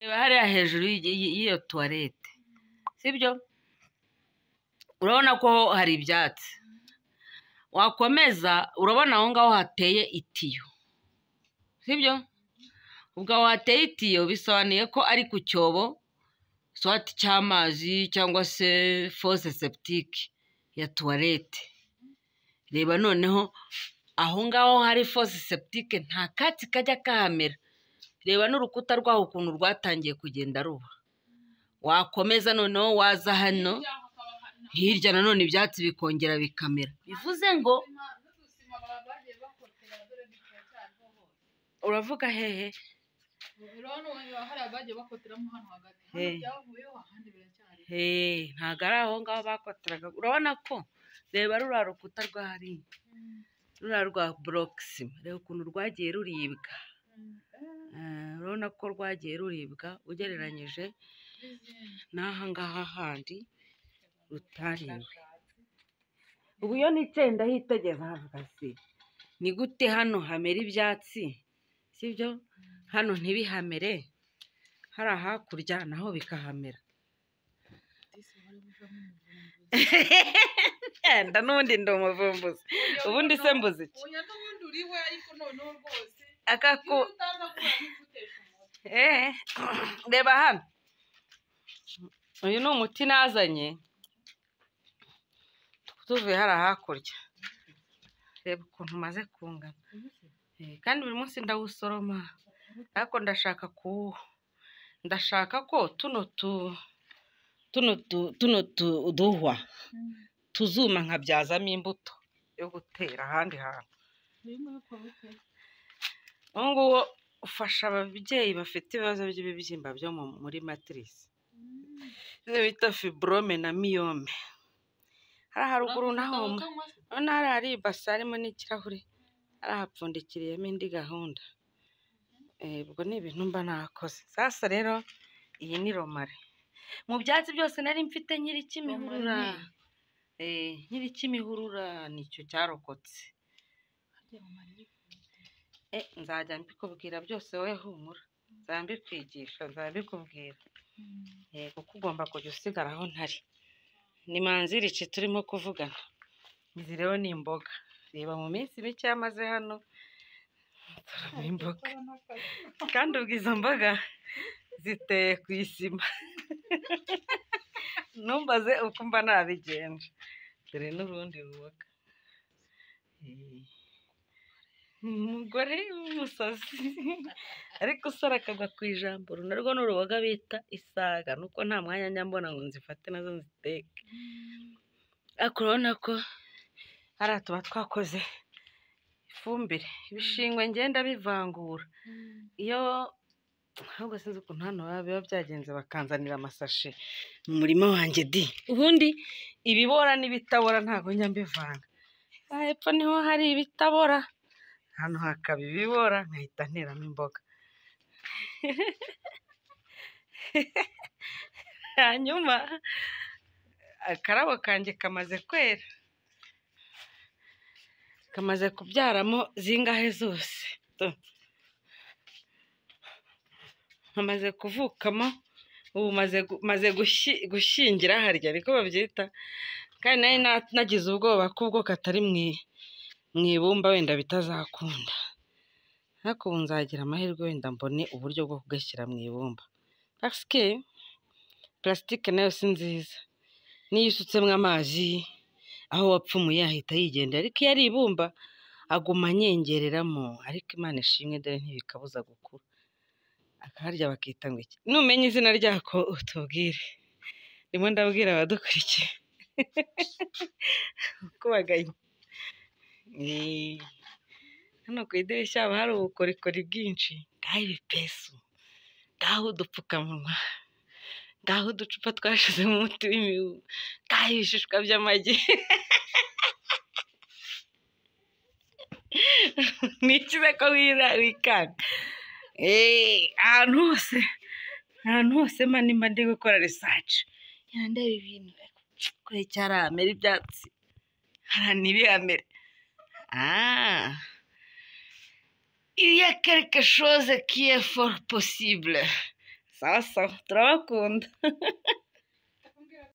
Reba hariya hejuru y'iyo tuwarete sibyo urabona ko hari ibyatsi wakomeza urabona aho ngaho hateye itiyo sibyo ubwo aho hateye itiyo bisobanuye ko ari ku cyobo swati cy'amazi cyangwa se fose septike ya tuwarete reba noneho aho ngaho hari fose septike nta katsi kajya kahamera reba n'urukuta rwaho ukuntu rwatangiye kugenda ruba wakomeza noneho waza hano hirya nanone ibyatsi bikongera bikamera bivuze ngo uravuga hehe ntabwo ari aho ngaho bakoteraga urabona ko reba ruriya rukuta rwa hariya ruriya rwa borokisima reba ukuntu rwagiye ruribwa urabona ko rwagiye ruribwa ugereranyije n'aha ngaha handi rutariwe ubu iyo nitsinda hitegeza havuga si ni gute hano hamera ibyatsi sibyo hano ntibihamere hari ahakurya naho bikahamera yenda n'ubundi ndi umuvumbuzi ubundi se mbuze iki akaku reba hano uyu ni umuti nazanye tuvuye hari hakurya reba ukuntu umaze kungana kandi buri munsi ndawusoroma ariko ndashaka kuwuha ndashaka ko tuno tu tuno tu tuno tuduhwa tuzuma nkabyazamo imbuto yo gutera ahandi hantu uwo nguwo ufasha ababyeyi bafite ibibazo by'ibibyimba byo muri matirisi izo bita fibrome na miyome hariya haruguru naho urabona hariya hari ibase harimo n'ikirahure hariya hapfundikiriyemo indi gahunda ubwo ni ibintu mba nakoze sasa rero iyi ni romare mu byatsi byose nari mfite nkiri kimihurura nkiri kimihurura nicyo cyarokotse nzajya mbikubwira byose wowe humura nzajya mbikwigisha nzajya mbikubwira kuko ugomba kujya usigara aho ntari ni manzirici turimo kuvugana izi rero ni imboga reba mu minsi mike yamaze hano turamo imboga kandi ubwo izo mboga ziteye ku isima numbaze uko mba nabigenje dore n'urundi ruboga umugore w'umusazi ariko usara akagwa ku ijambo narwo ni uruboga bita isaga nuko nta mwanya nyambona ngo nzifate nazo nziteke ariko urabona ko hariya tuba twakoze ifumbire ibishingwe ngenda bivangura iyo ahubwo sinzi ukuntu hano biba byagenze bakanzanira amasashe mu murima wanjye di ubundi ibibora n'ibitabora ntabwo njya mbivanga hepfo niho hari ibitabora hano hakaba ibibora nkahita nteramo imboga hanyuma akarabo kanjye kamaze kwera kamaze kubyaramo zingahe zose hamaze kuvukamo ubu maze gushyingira harya niko babyita kandi nari nagize ubwoba k'ubwo katari mu ibumba wenda bitazakunda ariko ubu nzagira amahirwe wenda mbone uburyo bwo kugashyira mu ibumba pasike purasitike nayo si nziza niyo usutsemo amazi aho wapfumuye ahita yigendera ariko iyo ari ibumba aguma anyengereramo ariko imana ishimwe dore ntibikabuza gukura akaharya bakita ngo iki numenya izina ryako utubwire ndimo ndabwira abadukurikiye kubaganya hano ku idirishya haba hari ubukorikori bwinshi bwaho ibipesu bwaho udupfukamunwa bwaho uducupa twashizemo umuti w'imibu bwaho ibishishwa by'amagi ni cyiza ko wikanga ahantu hose ahantu hose mani ndi gukora risaci ndeba ibintu kure cyari ahamera ibyatsi hari ntibihamere il y a quelque chose qui est fort possible sawa sawa turabakunda